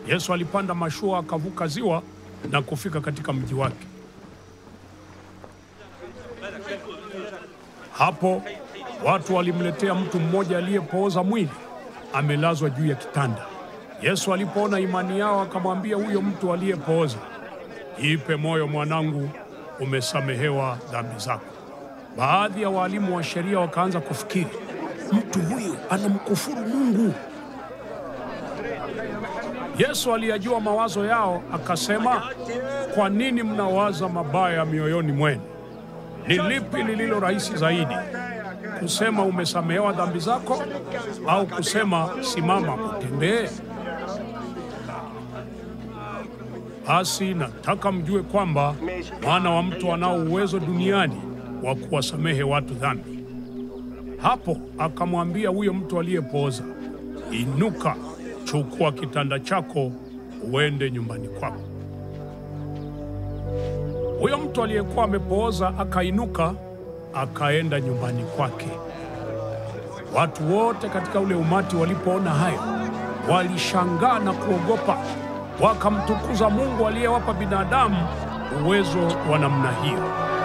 Yesu alipanda mashua akavuka ziwa na kufika katika mji wake. Hapo watu walimletea mtu mmoja aliyepooza mwili, amelazwa juu ya kitanda. Yesu alipoona imani yao, akamwambia huyo mtu aliyepooza, jipe moyo mwanangu, umesamehewa dhambi zako. Baadhi ya waalimu wa sheria wakaanza kufikiri, mtu huyu anamkufuru Mungu. Yesu aliyajua mawazo yao, akasema, kwa nini mnawaza mabaya mioyoni mwenu? Ni lipi lililo rahisi zaidi, kusema umesamehewa dhambi zako, au kusema simama utembee? Basi nataka mjue kwamba mwana wa mtu anao uwezo duniani wa kuwasamehe watu dhambi. Hapo akamwambia huyo mtu aliyepooza, inuka, chukua kitanda chako uende nyumbani kwako. Huyo mtu aliyekuwa amepooza akainuka, akaenda nyumbani kwake. Watu wote katika ule umati walipoona hayo, walishangaa na kuogopa, wakamtukuza Mungu aliyewapa binadamu uwezo wa namna hiyo.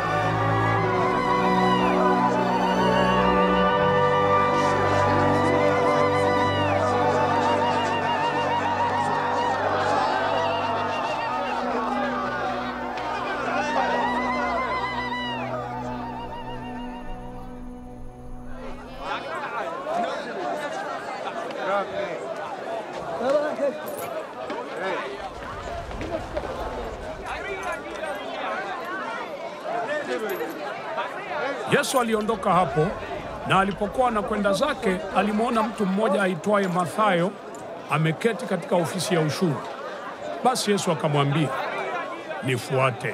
Yesu aliondoka hapo, na alipokuwa anakwenda zake, alimwona mtu mmoja aitwaye Mathayo ameketi katika ofisi ya ushuru. Basi Yesu akamwambia, nifuate.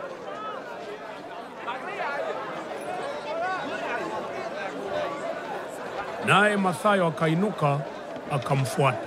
Naye Mathayo akainuka akamfuata.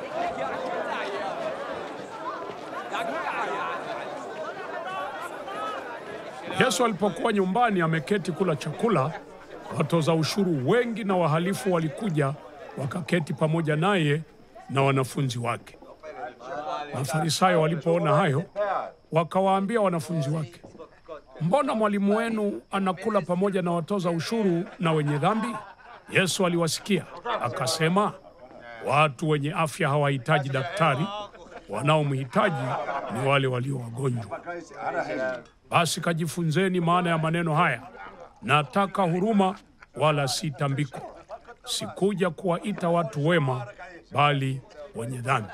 Yesu alipokuwa nyumbani ameketi kula chakula, watoza ushuru wengi na wahalifu walikuja wakaketi pamoja naye na wanafunzi wake. Mafarisayo walipoona hayo, wakawaambia wanafunzi wake, mbona mwalimu wenu anakula pamoja na watoza ushuru na wenye dhambi? Yesu aliwasikia akasema, watu wenye afya hawahitaji daktari, wanaomhitaji ni wale walio wagonjwa. Basi kajifunzeni maana ya maneno haya, nataka huruma wala si tambiko. Sikuja kuwaita watu wema, bali wenye dhambi.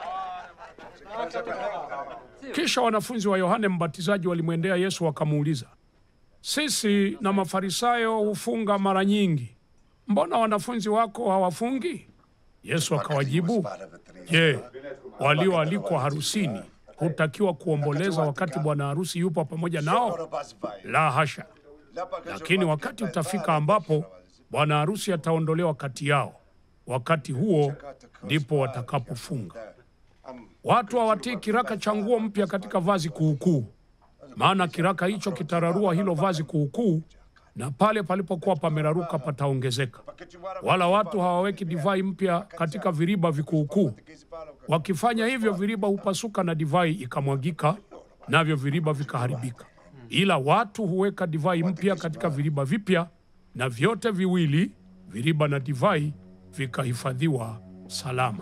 Kisha wanafunzi wa Yohane Mbatizaji walimwendea Yesu wakamuuliza, sisi na Mafarisayo hufunga mara nyingi, mbona wanafunzi wako hawafungi? Yesu akawajibu, je, walioalikwa harusini hutakiwa kuomboleza wakati bwana harusi yupo pamoja nao? La hasha! Lakini wakati utafika ambapo bwana harusi ataondolewa kati yao, wakati huo ndipo watakapofunga. Watu hawatii kiraka cha nguo mpya katika vazi kuukuu, maana kiraka hicho kitararua hilo vazi kuukuu, na pale palipokuwa pameraruka pataongezeka. Wala watu hawaweki divai mpya katika viriba vikuukuu. Wakifanya hivyo, viriba hupasuka na divai ikamwagika, navyo viriba vikaharibika. Ila watu huweka divai mpya katika viriba vipya, na vyote viwili, viriba na divai, vikahifadhiwa salama.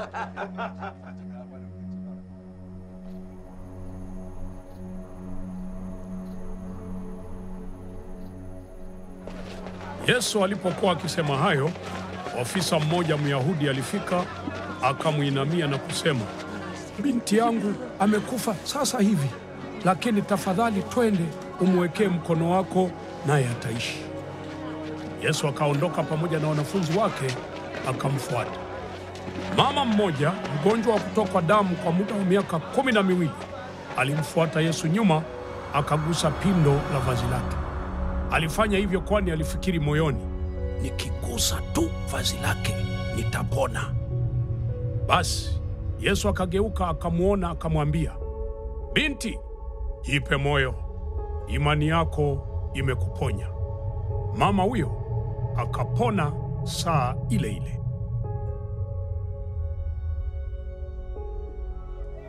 Yesu alipokuwa akisema hayo, ofisa mmoja Myahudi alifika akamwinamia na kusema, binti yangu amekufa sasa hivi, lakini tafadhali twende umwekee mkono wako, naye ataishi. Yesu akaondoka pamoja na wanafunzi wake akamfuata. Mama mmoja mgonjwa wa kutokwa damu kwa muda wa miaka kumi na miwili alimfuata Yesu nyuma, akagusa pindo la vazi lake. Alifanya hivyo kwani alifikiri moyoni, nikigusa tu vazi lake nitapona. Basi Yesu akageuka akamwona, akamwambia, binti, jipe moyo, imani yako imekuponya. Mama huyo akapona saa ile ile.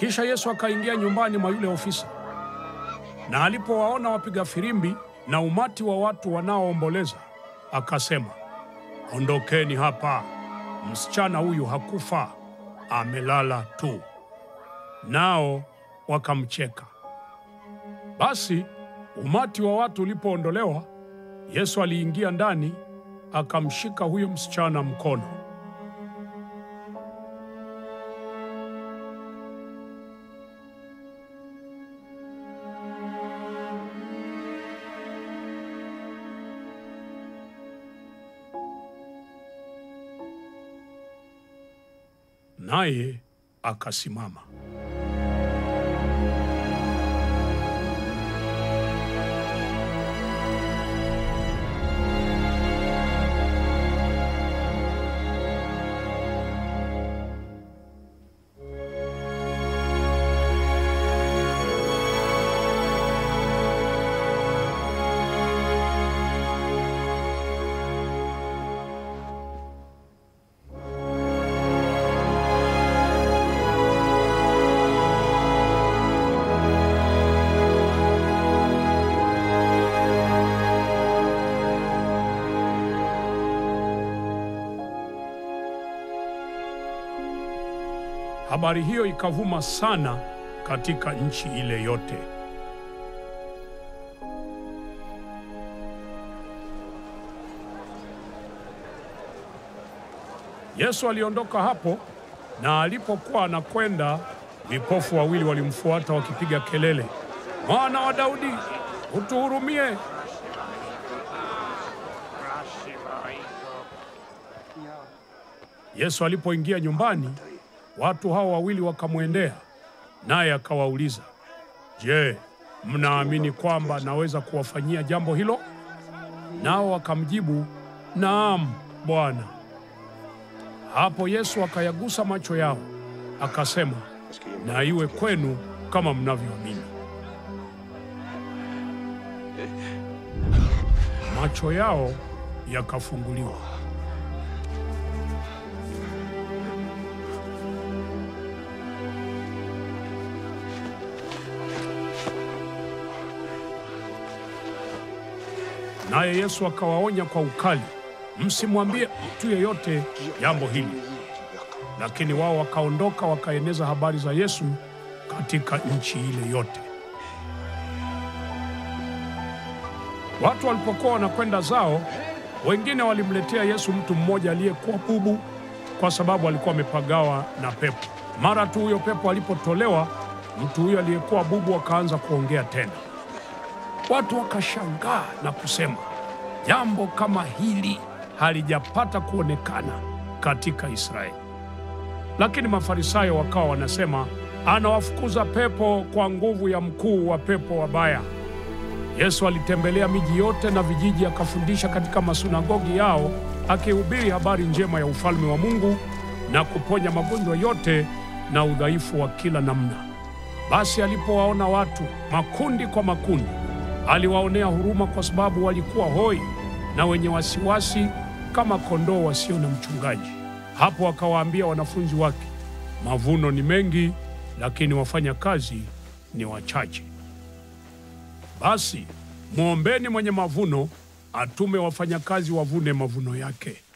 Kisha Yesu akaingia nyumbani mwa yule ofisa, na alipowaona wapiga filimbi na umati wa watu wanaoomboleza, akasema, ondokeni hapa, msichana huyu hakufa, amelala tu. Nao wakamcheka. Basi umati wa watu ulipoondolewa, Yesu aliingia ndani, akamshika huyo msichana mkono. Naye akasimama. Habari hiyo ikavuma sana katika nchi ile yote. Yesu aliondoka hapo, na alipokuwa anakwenda, vipofu wawili walimfuata wakipiga kelele, Mwana wa Daudi, utuhurumie. Yesu alipoingia nyumbani, watu hao wawili wakamwendea, naye akawauliza, Je, mnaamini kwamba naweza kuwafanyia jambo hilo? Nao wakamjibu, Naam, Bwana. Hapo Yesu akayagusa macho yao, akasema, na iwe kwenu kama mnavyoamini. Macho yao yakafunguliwa. Naye Yesu akawaonya kwa ukali, msimwambie mtu yeyote jambo hili. Lakini wao wakaondoka wakaeneza habari za Yesu katika nchi ile yote. Watu walipokuwa wanakwenda zao, wengine walimletea Yesu mtu mmoja aliyekuwa bubu, kwa sababu alikuwa amepagawa na pepo. Mara tu huyo pepo alipotolewa, mtu huyo aliyekuwa bubu akaanza kuongea tena. Watu wakashangaa na kusema, jambo kama hili halijapata kuonekana katika Israeli. Lakini Mafarisayo wakawa wanasema, anawafukuza pepo kwa nguvu ya mkuu wa pepo wabaya. Yesu alitembelea miji yote na vijiji, akafundisha katika masunagogi yao, akihubiri habari njema ya ufalme wa Mungu na kuponya magonjwa yote na udhaifu wa kila namna. Basi alipowaona watu makundi kwa makundi, aliwaonea huruma, kwa sababu walikuwa hoi na wenye wasiwasi kama kondoo wasio na mchungaji. Hapo akawaambia wanafunzi wake, mavuno ni mengi, lakini wafanya kazi ni wachache. Basi mwombeni mwenye mavuno atume wafanyakazi wavune mavuno yake.